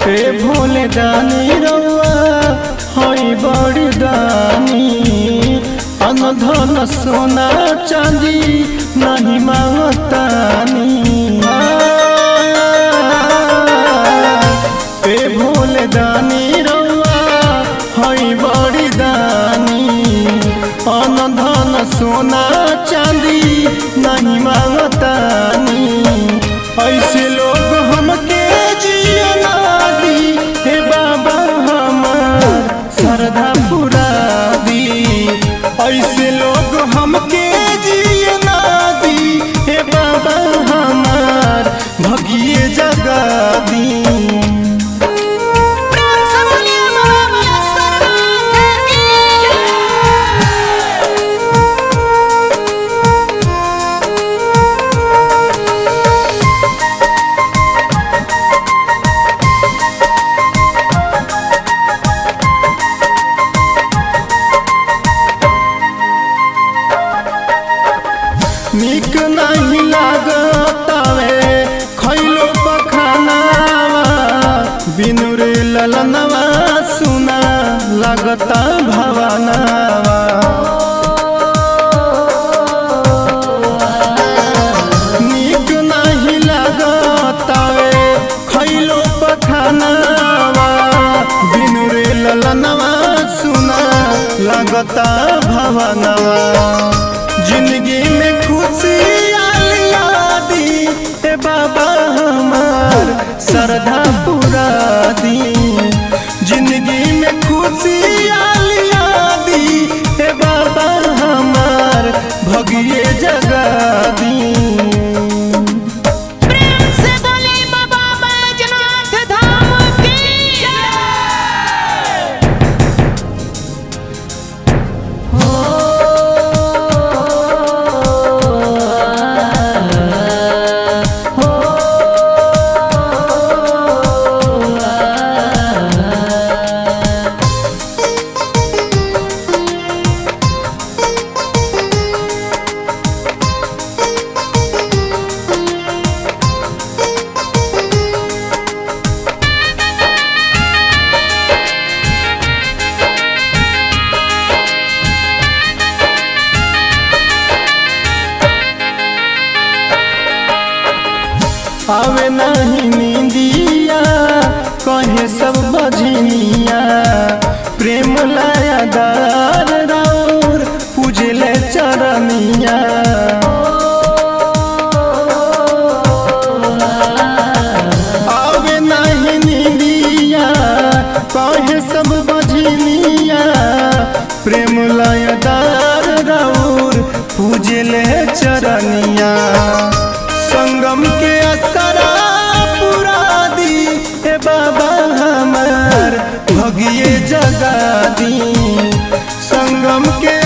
ए भोले दानी रउआ हई बड़ी दानी अनधन सोना चांदी नहीं मांगतानी ए भोले दानी रउआ हई बड़ी दानी अनधन सोना चांदी नहीं मांगतानी ऐसे लोग हमके जियना दी हे बाबा हमार श्रद्धा पुरा दी ऐसे लोग हमके जियना दी हे बाबा हमार भगिए जगा दी प्रेम से बोलिए बाबा सरनाथ की निक नहीं लागतावे खैलो पखानावा बिनु रे ललनवा सुना लगता भवनावा निक नहीं लागतावे खैलो पखानावा बिनु रे ललनवा सुना लगता भवनवा जिंदगी में खुशी आलिया दी ए बाबा हमार श्रद्धा पूरा दी जिंदगी में खुशी आलिया दी ए बाबा हमार भगिए जगा दी प्रेम से बोलिए बाबा बैजनाथ धाम की आवे नहीं नींदिया कहे सब बजनिया प्रेम लाया दार राउर पूजले चरनिया आवे नहीं नींदिया कहे सब बजनिया प्रेम लाया दार राउर पूजले चरनिया संगम के असरा पूरा दी ए बाबा हमार भगिए जगा दी संगम के